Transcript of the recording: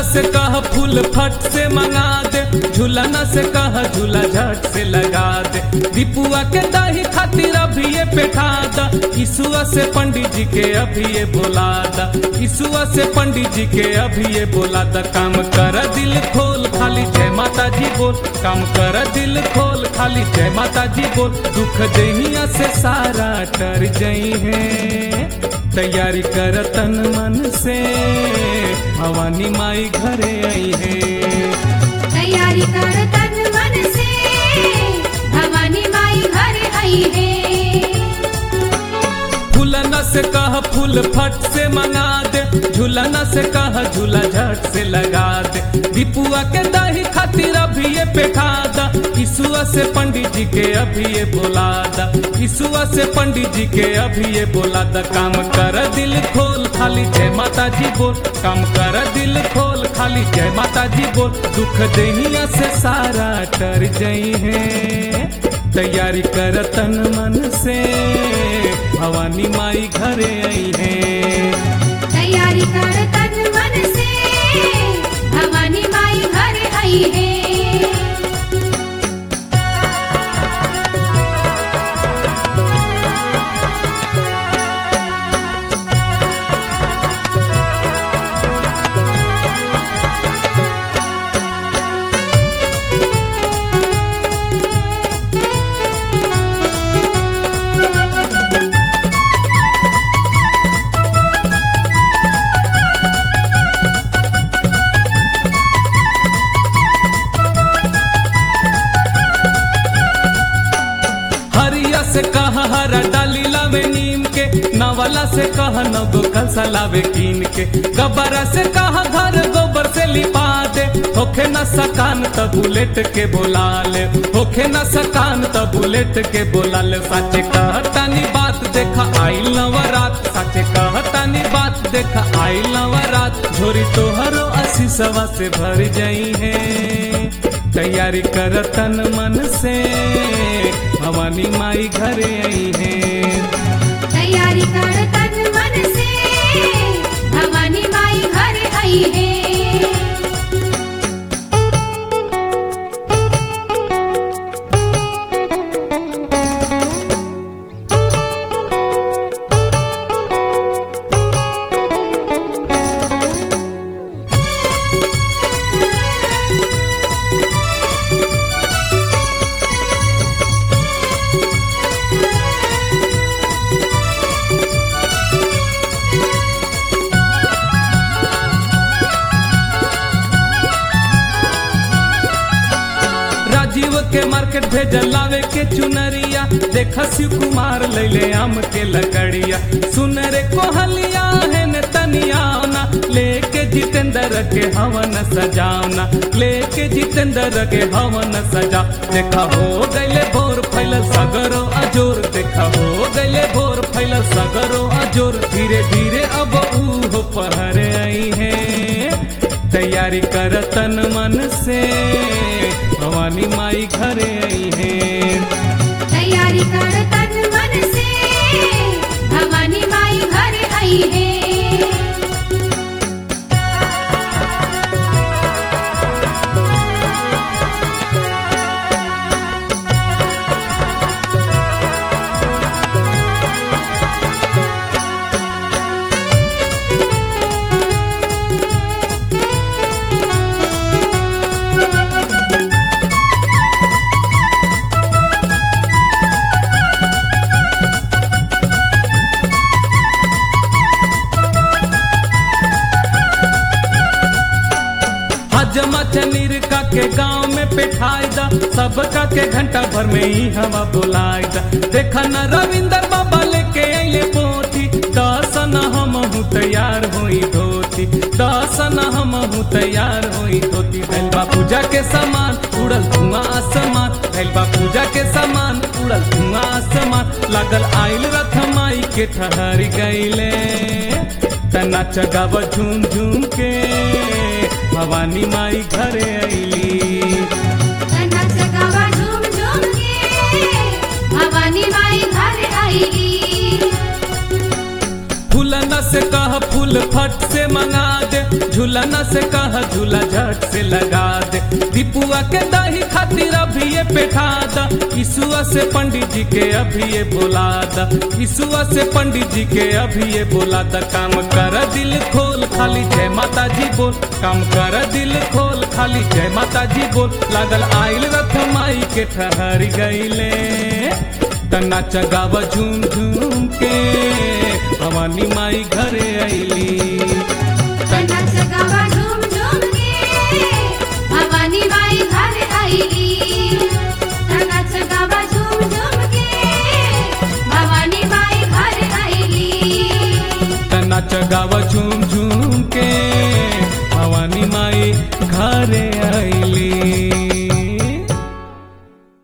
से कह फूल फट से मंगा दे झूलना से कह झूला झट से लगा दे दीपुआ के दही खातिर अभी ये बैठा दा ईसुआ से पंडित जी के अभी ये बोला दा ईसुआ से पंडित जी के अभी ये बोला दा काम कर दिल खोल खाली जय माता जी बोल काम कर दिल खोल खाली जय माता जी बोल दुख दहिया से सारा कर जई है तैयारी कर तन मन से भवानी माई घरे आई है तैयारी कर तन मन से भवानी माई घर आई है फूलना से कह फूल फट से मंगा दे झूलना से कह झूला झट से लगा दे दीपुआ के दही खातिर अभी ये बैठा दा ईसुआ से पंडित जी के अभी ये बोला दा ईसुआ से पंडित जी के अभी ये बोला दा काम कर दिल खोल खाली जय माता जी बोल काम कर दिल खोल खाली जय माता जी बोल दुख दहिया से सारा कर जई है तैयारी कर तन मन से भवानी माई घरे आई है तैयारी कर तन मन से भवानी माई घर आई है हरिया से कह हरा डाली लावे नीम के नवला से कह नगो कलसा लावे कीन के गबरा से कह घर गोबर से लिपा दे होखे न सकान त बुलेट के बोला ले होखे न सकान त बुलेट के बोला ले साचे कहतानी बात देखा आई नवरात साचे कहतानी बात देखा आई नवरात झोरी तोहरो आशीषवा से भर जाई है तैयारी कर तन मन से भवानी माई घरे आई है तैयारी कर तन मन से भवानी माई घर आई है राजीव के मार्केट भेजल लावे के चुनरिया देखा शिव कुमार लैले आम के लकड़िया सुन रे कोहलिया है न तनियावना लेके जितेंद्र के हवन सजावना लेके जितेंद्र के हवन सजा देखा हो गैले भोर फैलल सगरो अजोर देखा हो गैले भोर फैलल सगरो अजोर धीरे धीरे अब ऊ हो पहर आई है तैयारी कर तन मन से भवानी माई घरे आई है तैयारी कर तन मन से भवानी माई घर आई है हजमा चनीर का के गांव में पिठाई दा सबका के घंटा भर में ही हवा बुलाई दा देखा न रविंदर बाबा लेके अइले पोथी दसन हम हूँ तैयार होई धोती दसन हम हूँ तैयार होई धोती भैलबा पूजा के सामान उड़ल धुआं आसमान भैलबा पूजा के सामान उड़ल धुआं आसमान लागल आइल रथ माई के ठहर गईले तना चगाव झूम झूम के भवानी माई घरे अइली तना जगावा झूम झूम के भवानी माई घर आई फूलना से कह फूल फूल फट से मंगा दे झूलना से कह झूला झट से लगा दे दीपुआ के दही खातिर अभी ये बैठा दा ईसुआ से पंडित जी के अभी ये बोला दा ईसुआ से पंडित जी के अभी ये बोला दा काम कर दिल खोल खाली जय माता जी बोल काम कर दिल खोल खाली जय माता जी बोल लागल आइल रथ माई के ठहर गईले तना चगावा झूम झूम के भवानी माई घरे आईली तना सगावा झूम झूम के भवानी माई घर आईली तना सगावा झूम झूम के भवानी माई घर आईली तना चगावा झूम झूम के भवानी माई घरे